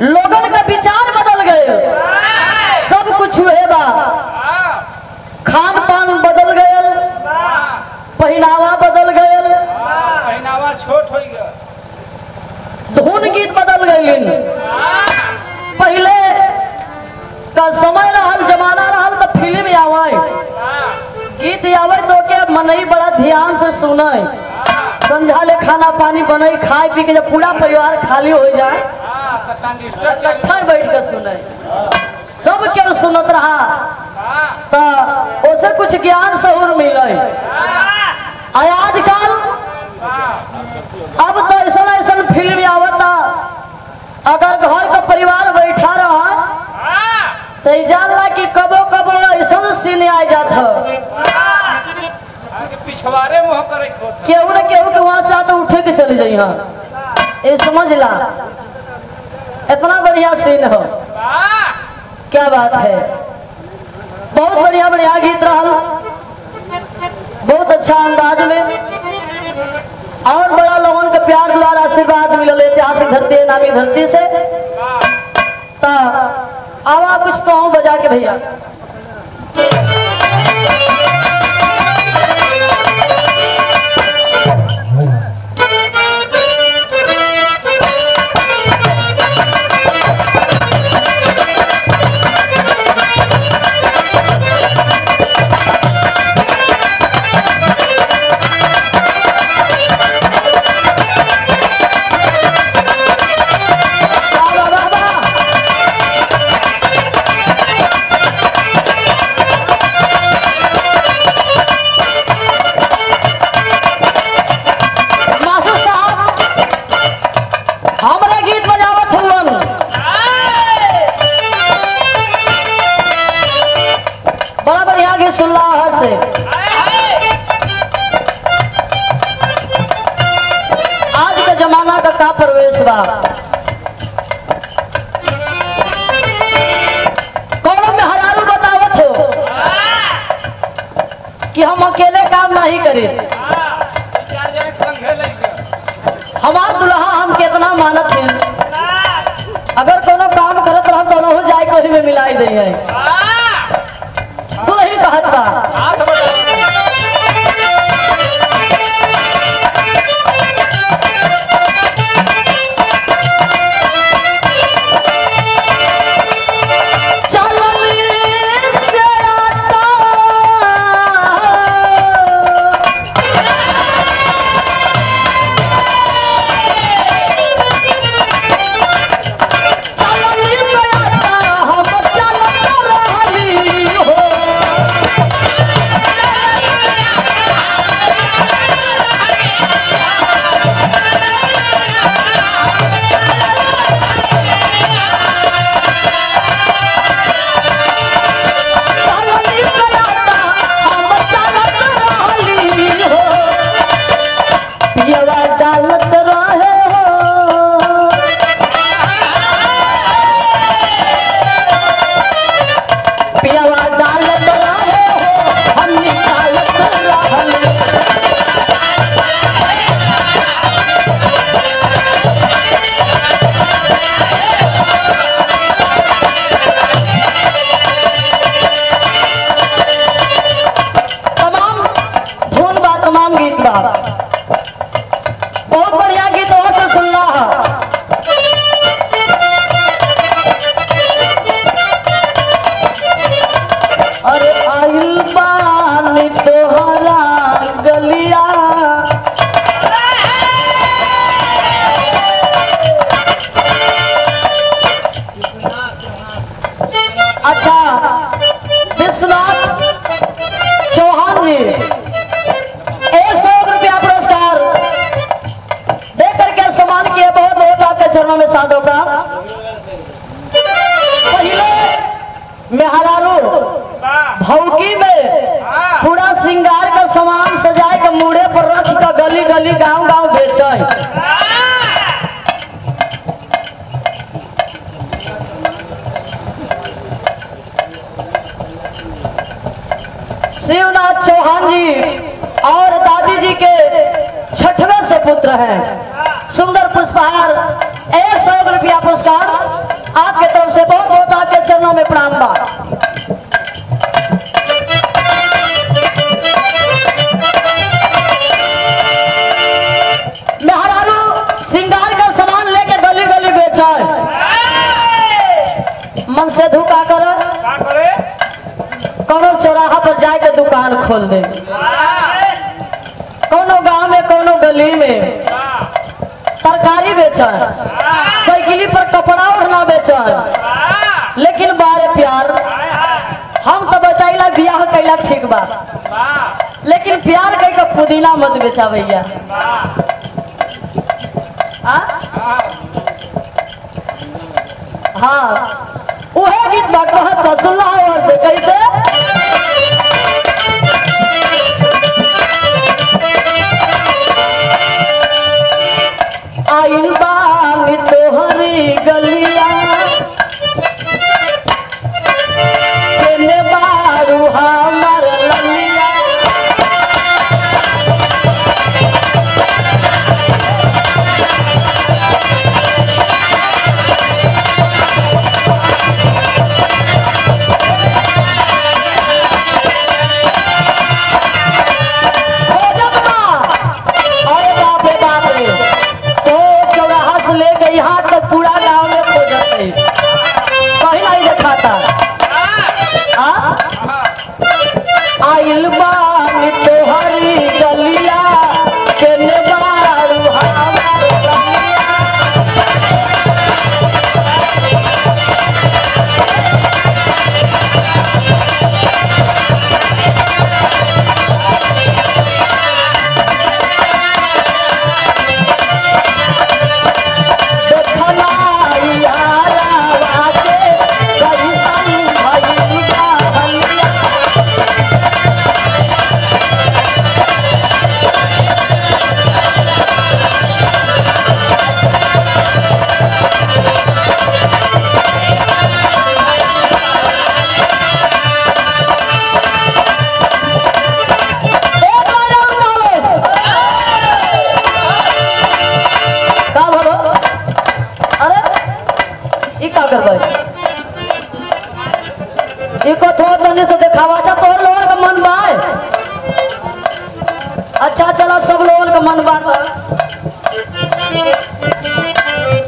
लोगन का विचार बदल गए सब कुछ हुए बा खान पान बदल गए पहनावा बदल गए पहनावा छोट हो गया धुन गीत बदल गई पहले का समय रहल जमाना रहल तो फिल्म आवे गीत आवे तो के मनई बड़ा ध्यान से सुने संझा ले खाना पानी बने खाए पी के जब पूरा परिवार खाली हो जाए इकट्ठा बैठ के सुने सब के सुनत रहा तो उसे कुछ ज्ञान सहूर मिले आ आजकल अब तो ऐसा ऐसा फिल्म आवता अगर घर का परिवार बैठा रहा तो ई जानला कि कबो कबो ऐसा सीन आ जात ह पिछवाड़े मुँह करे खोत केहू न केहू के वहां से आते उठे के चली जाई हाँ ये समझ ला इतना बढ़िया सीन हो क्या बात है बहुत बढ़िया बढ़िया गीत रहल बहुत अच्छा अंदाज में और बड़ा लोगन के प्यार दुलार आशीर्वाद मिलल ऐतिहासिक धरती है नामी धरती से तो आवा कुछ तो हूँ बजा के भैया वाह, वाह, वाह, वाह। मास्टर साहब हमरा गीत बजावत हुवन बड़ा बढ़िया गीत सुनला हर से आज के जमाना का का प्रवेश बा कौनो में हरारू बतावत हो कि हम अकेले काम नहीं करे संघे लग गया हमार दुल्हा हम कितना मानत हैं अगर कोनो काम करत रह तो हो जाए कोई में मिलाई दे है दुल्ही कहत बा हाथ बढ़ा चलनी से आता चलनी से आता हम चलत रहली हो चलनी से आता हम चलत रहली हो पियवा डालत रहे हो पियवा डालत रहे हो हम निकालत रहल तमाम धुन बा तमाम गीत बा बहुत बढ़िया गीत और से सुनला है अरे आइल बानी तोहरा गलिया अच्छा विश्वनाथ चौहान जी एक सौ रुपया पुरस्कार दे करके सम्मान किए बहुत बहुत आपके चरणों में साधो का पहले मेहरारू भौकी में पूरा श्रृंगार का सामान सजाए के मुड़े पर रख के गली गली गांव गांव बेचे शिवनाथ चौहान जी और दादी जी के छठवें से पुत्र हैं सुंदर पुष्पहार एक सौ रुपया पुरस्कार में प्रणाम बा मेहरारू सिंगार का सामान लेके गली गली बेचा मन से धुका कर का करे कोनो चौराहा पर जाए के दुकान खोल दे कोनो गांव में कोनो गली में तरकारी बेचा साइकिली पर कपड़ा ओढ़ना बेचा लेकिन बारे प्यार हम तो बताइला बियाह कैला ठीक बा लेकिन प्यार कह के पुदीना मत बेचा भैया आ? हाँ उहे गीत बा कहत बा सुनला हो से कैसे आइल बानी तोहरी गलिया केने बारू हमर ललिया हो जगमा अरे बाप रे बाप रे तो चौराहा से लेके यहाँ तक पूरा गांव में खो जाते कहीं नहीं दिखाता आ? आइल बानी तोहरी गलिया केने बारू हमार ललिया देखना यारा के कैसन भइल बा हलिया ए बाजा चालीस। का भलो अरे ई का करबै ई को थोड़ दने से देखावा जा तोहर